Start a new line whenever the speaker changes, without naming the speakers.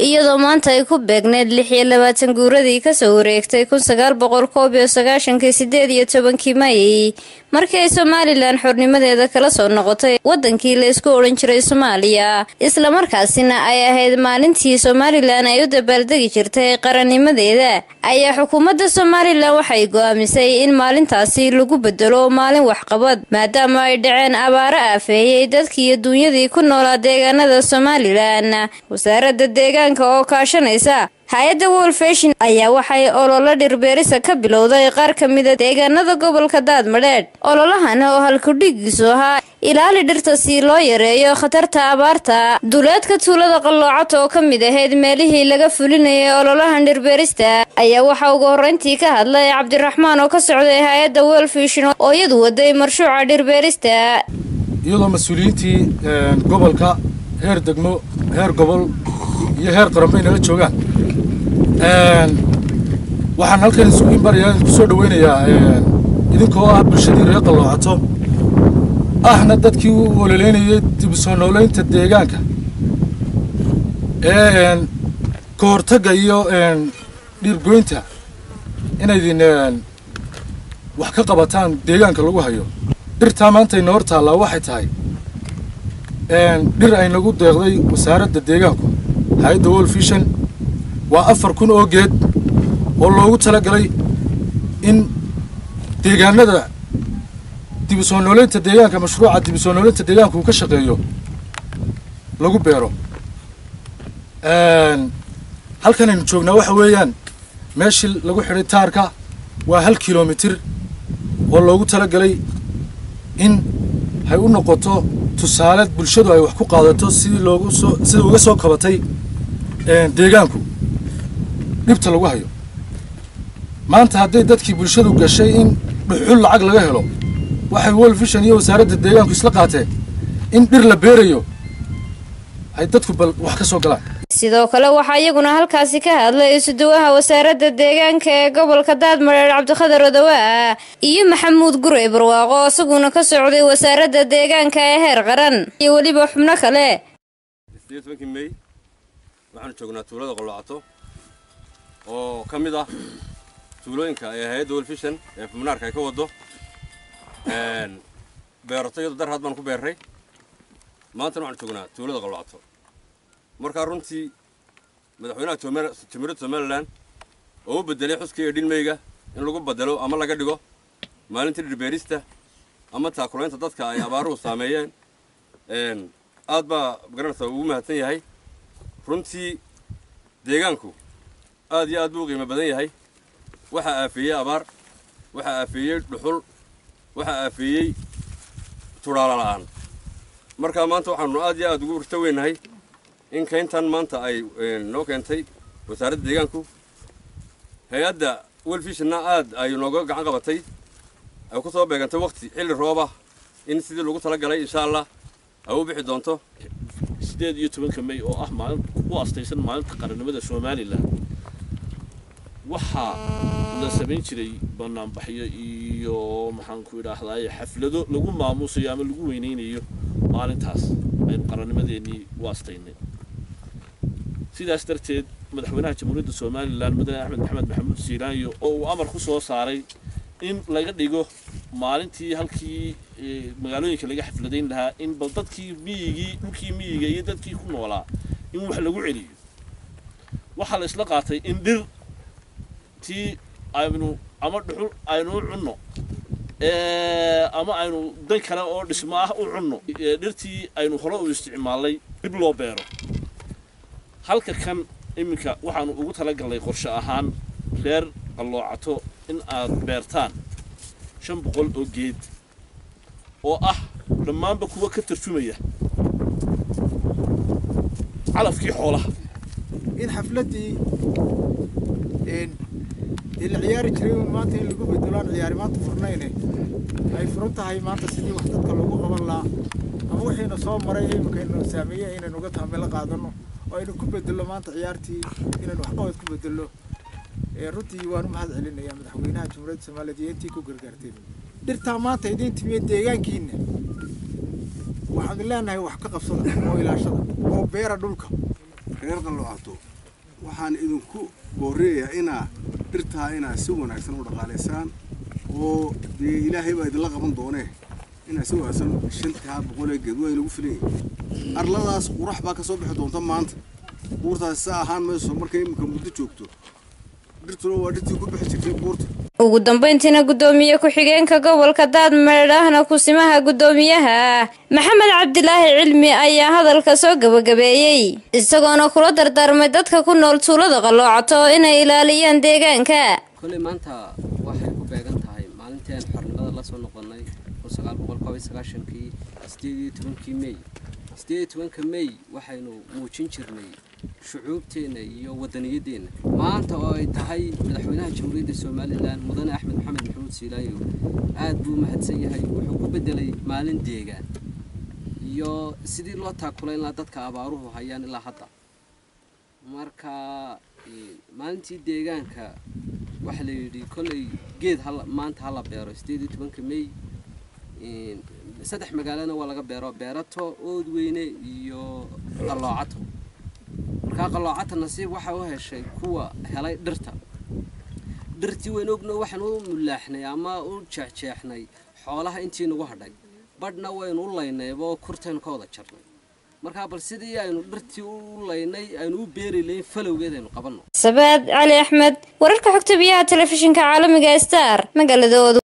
iyadoo maanta ay ku beegneed lix iyo labaatan guuradii kasoo wareegtay kun sagaal boqol koob iyo sagaashankii sideed iyo tobankii mayey markii ay somalilan xornimadeeda kala soo noqotay wadankii la isku odhan jiray soomaaliya islamarkaasina ay ahayd maalintii somalilan ay u dabaaldegi jirtay qarannimadeeda ayaa xukuumadda somalilan waxay go-aamisay in maalintaasi lagu bedelo maalin waxqabad maadaama ay dhaceen abaaro aafeeyey dadkii iyo duunyadii ku noolaa deegaanada somalilan wasaaradda deegaanka oo kaashanaysa hay-adda wolfeshin ayaa waxay ololo dhirbeerisa ka bilowday qaar ka mida deegaanada gobolka daadmadheedh ololahan oo halkudhigiisu ahaa ilaali dhirta si loo yareeyo khatarta abaarta duleedka tuulada qalloocato oo ka mid ahayd meelihii laga fulinayay ololahan dhirbeerista ayaa waxaa ugu horreyntii ka hadlay cabdiraxmaan oo ka socday hay-adda wolfishin oo iyadu waday marshuuca dhirbeerista
iyadoo mas-uuliyiintii gobolka heer degmo heer gobol iyo heer qaranbay nala joogaan waxaan halkan isugu imbaraya idinku soo dhaweynayaa idinkoo ah bulshadii reer qalloocato ahna dadkii u ololeynayay dib u soo nooleynta deegaanka ee ka hortagga iyo dhiirgoynta inaydin wax ka qabataan deegaanka lagu hayo dhirtaa maanta ina hor taallaa waxay tahay dhir ay nagu deeqday wasaaradda deegaanku hay-adda wolfishan waa afar kun oo geed oo loogu talagalay in deegaanada dib u soo nooleynta deegaanka mashruuca dib u soo nooleynta deegaanka uu ka shaqeeyo lagu beero halkan aynu joognaa waxa weeyaan meeshii lagu xidhay taarka waa hal kilomitir oo loogu talagalay in hay u noqoto tusaale bulshadu ay wax ku qaadato sidii loogu soo sida uga soo kabatay deegaanku dhibta lagu hayo maanta hadday dadkii bulshadu gashay in dhuxul lacag laga helo waxay wolfishan iyo wasaaradda deegaanku isla qaateen in dhir la beerayo ay dadku bal wax ka soo galaan
sidoo kale waxaa iyaguna halkaasi ka hadlay isuduwaha wasaaradda deegaanka ee gobolka daadmareer cabdikhadar odawaa iyo maxamuud gurey barwaaqo isaguna ka socday wasaaradda deegaanka ee heer qaran iyo weliba xubno kale
mey waxaanu joognaa tuulada qalloocato oo ka mid ah tuulooyinka ee hay-adda wolfishan ee fubnaarka ay ka wado beerato iyadoo dar had baan ku beerray maantana waxaanu joognaa tuulada qalloocato markaa runtii madaxweynaha jumhuuriyadda somalilan oo u bedelay xuskii edhinmeyga in lagu bedelo ama laga dhigo maalintii dhirbeerista ama taakulaynta dadka ay abaaruhu saameeyeen aad baa garanaysaa ugu mahadsan yahay runtii deegaanku aad iyo aad buu u qiimo badan yahay waxaa aafeeyey abaar waxaa aafeeyey dhuxul waxaa aafeeyey tudhaala la'aan markaa maanta waxaanu aad iyo aad ugu urta weynahay in kayntan maanta ay noo keentay wasaaradda deegaanku hay-adda welfishna aad ay nooga gacan qabatay ay ku soo beegantay waqti xilli rooba in sidii lagu tala galay insha allah ay u bixi doonto
sideed iyo tobanka may oo ah maalin u astaysan maalinta qarannimada somalilan waxaa la samayn jiray banaanbaxyo iyo maxaanku idhaahdaye xaflado lagu maamuusayo ama lagu weyneynayo maalintaas aynu qarannimadeennii u astaynay sidaas darteed madaxweynaha jamhuuriyadda somalilan mudane axmed maxamed maxamuud siiraanyo oo uu amar ku soo saaray in laga dhigo maalintii halkii magaalooyinka laga xafladayn lahaa in bal dadkii miyigii dhulkii miyiga iyo dadkii ku noolaa in wax lagu celiyo waxaa la isla qaatay in dhir tii aynu ama dhuxul aynu u cunno ama aynu dan kale oo dhismo ah u cunno dhirtii aynu hore u isticmaalnay dib loo beero halka kan iminka waxaanu ugu talagalnay qorshe ahaan reer qalloocato in aad beertaan shan boqol oo geed oo ah dhammaanba kuwa ka tarjumaya calafkii xoolaha
in xafladdii dee la ciyaari jiray maanta in lagu bedelo aan ciyaari maanta furnayne ay furan tahay maanta sidii wax dadka loogu qaban lahaa ama wixiina soo maray imikaynu saameeyey inaynu uga taamilo qaadano oo aynu ku bedello maanta ciyaartii inaynu waxqabad ku bedello runtii waan u mahad celinayaa madaxweynaha jamhuuriyadda soomaaliyeed iyo intii ku gargaarteen dhirtaa maanta idiin timiye deegaankiina waxaanu leenahay wax ka qabsada oo ilaashada oo beera dhulka
reer qalloocato waxaan idinku booreeyaa inaa dhirtaa inaa si wanaagsan u dhaqaalaysaan oo dee ilaahay baa idinla qaban doonee inaa si wanaagsan shantaa boqolee geed waa inagu filan yihin arladaas qurax baa ka soo bixi doonta maanta buurtaasi sa ahaan mayso markay iminka muddo joogto dhirtuna waa dhirtii ku bixi jirtay buurta
ugu dambeyntiina guddoomiye ku-xigeenka gobolka daadmeedhahna kusimaha guddoomiyaha maxamed cabdilaahi cilmi ayaa hadalka soo gabagabeeyey isagoona kula dardaarmay dadka ku nool tuulada qalloocato inay ilaaliyaan deegaanka
kolley maanta waxay ku beegan tahay maalintii aan xornimada la soo noqonnay kun sagaal boqol koob iyo sagaashankii sideed iyo tobankii mey sideed iyo tobanka mey waxaynu muujin jirnay shucuubteenna iyo wadaniyadeenna maanta oo ay tahay madaxweynaha jamhuuriyadda somalilan mudane axmed maxamed maxamuud siilaayo aad buu mahadsan yahay wuxuu ku bedelay maalin deegaan iyo sidii loo taakulayn lahaa dadka abaaruhu hayaan ilaa hadda marka maalintii deegaanka waxaa la yidhi kolley geed hala maanta hala beero sideed iyo tobanka mey saddex magaalana waa laga beero beerato oodweyne iyo qalloocato markaa qalloocato nasiib waxaa u heshay kuwa helay dhirta dhirtii waynu ogno waxaan u mulaaxnay ama u jeexjeexnay xoolaha intii nagu hadhay badhna waynu u laynaybo kurtaynu ka wada jarnay markaa bal sidii aynu dhirtii u laynay aynu u beeri layn falowgeed aynu qabanno
sabaad cali axmed wararka xogta biyaha telefishinka caalamiga star magaalada